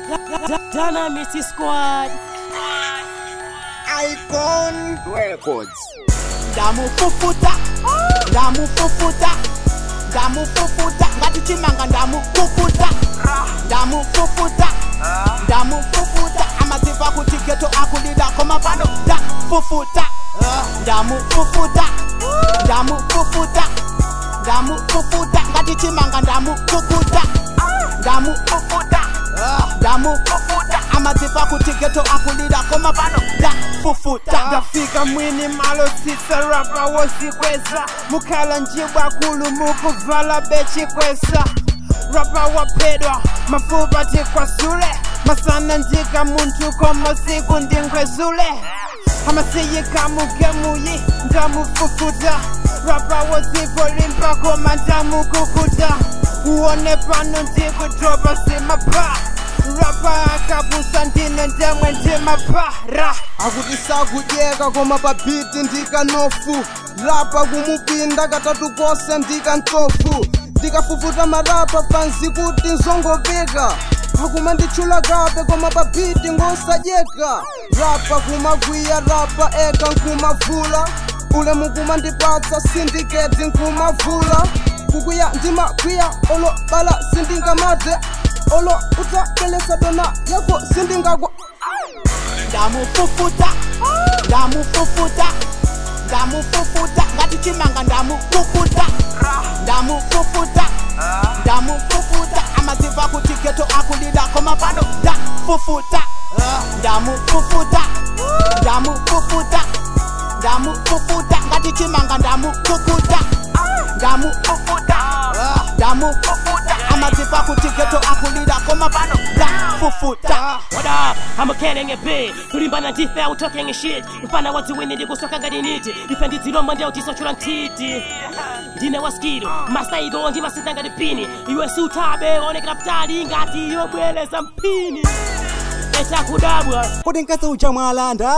Dynamite Squad. Icon Records. ndamufufuta ndamufufuta ndamufufuta ngati chimanga ndamufufuta ndamufufuta ndamufufuta amaziva kuti geto akulida koma pano ndafufuta ndamufufuta ndamufufuta ndamufufuta ngati chimanga ndamufufuta ndamufufuta ndamufufuta amaziva kuti geto akulida koma pano ndafufuta ndafika mwini malo sisa rapa wosikwesa mukhala njibwa kulu mukuvala bechikwesa rapa wapedwa mafupa tikwasule masana ndika muntu koma siku ndinkwezule amasiyika mugemuyi ndamufufuta rapa wosivolimpa koma ndamukukuta uone pano ndikudropa simapa rapa akabusa ndine ndemwe ndimapara akuti sakujeka koma pa biti ndikanofu rapa kumupinda katatu kose ndikantofu ndikafufuta marapa pansi kuti nzongopeka akuma nditchula kape koma pa biti ngosajeka rapa kumagwiya rapa eka nkumavula ule mukuma ndipatsa sindiketi nkumavula kukwiya ndimagwiya olo bala sindingamate olo utabelesa dona yako sindingagwa ndamufufuta ndamufufuta ndamufufuta ngati chimanga ndamufufuta ndamufufuta ndamufufuta amaziva kuti geto akulida koma pano ndafufuta ndamufufuta ndamufufuta ndamufufuta ngati chimanga ndamufufuta ndamufufuta ndamufufuta amaziva kuti geto akulida koma pano ndafufuta What up? I'm a killing a bit. Kulimbana ndife au talking shit. Mfana watu wini ndikusoka ngati niti. Ife ndizilomba ndi utisochula ntiti. Ndine waskido, masaido ndi masita ngati pini. Iwe sutabe onekera ptali ngati yobweleza mpini. Echa kudabwa. kodi nkasi ucha mwalanda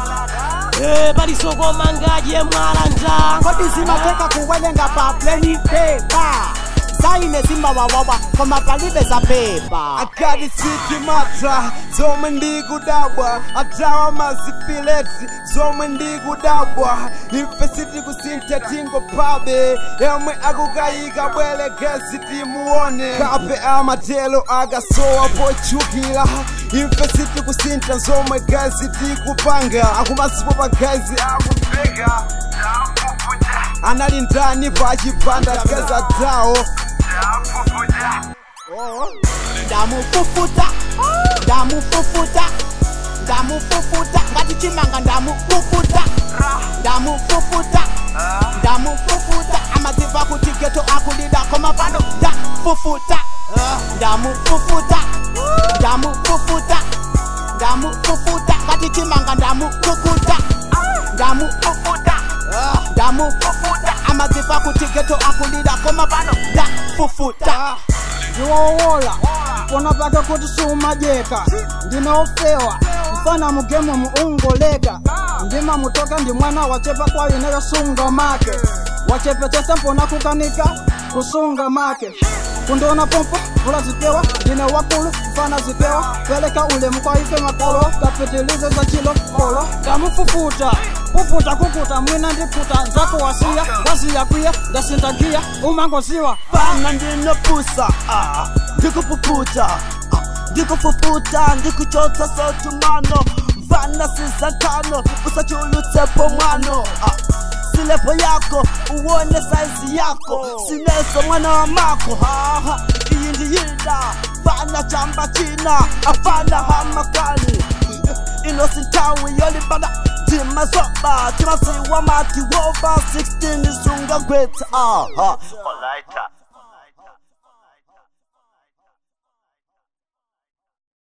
Eh, palisoko mangaje mwalanda. kodi zimateka kuwelenga pa pleni pepa zaine zimawawawa koma palibe za pepa akati sitimata zomwe ndikudabwa atawa mazifileti zomwe ndikudabwa ife sitikusintha tingopabe yomwe akukayika bwele gesi timuone kape amatelo akasowa pochukira ife sitikusintha zomwe gesi tikupanga akumasipo pa gesi akupeka anali ndani pa chipanda geza tawo ndamufufuta ndamufufuta ndamufufuta ngati chimanga ndamufufuta ndamufufuta ndamufufuta amaziva kuti geto akulida koma pano ndafufuta ndamufufuta ndamufufuta ndamufufuta ngati chimanga ndamufufuta ndamufufuta ndamufufuta amaziva kuti geto akulida koma pano ndafufuta ndiwowola pona pake kuti sumajeka ndinofewa mfana mugemu muungoleka ndima mutoka ndi mwana wachepa kwa ineyo sunga make wachepetesa mpona kukanika kusunga make kundiona pompo vula zipewa ndine wakulu mfana zipewa peleka ulemu kwa ife makolo kapitilize za chilo kolo kamufufuta kufuta kukuta mwina ndikuta nzako wasiya wasiya kwiya ndasindagiya umangoziwa fana ndinopusa ah, ndikupuputa ah, ndikufufuta ndikuchotsa sotumano mfana sizatano usachulutsepo mwano ah, silepo yako uone saizi yako sineso mwana wa mako haha iyi ndiyida fana chamba china afana hamakani inosintawi yolibana timasoba timasiwa mati wova 16 sunga gwetsa aha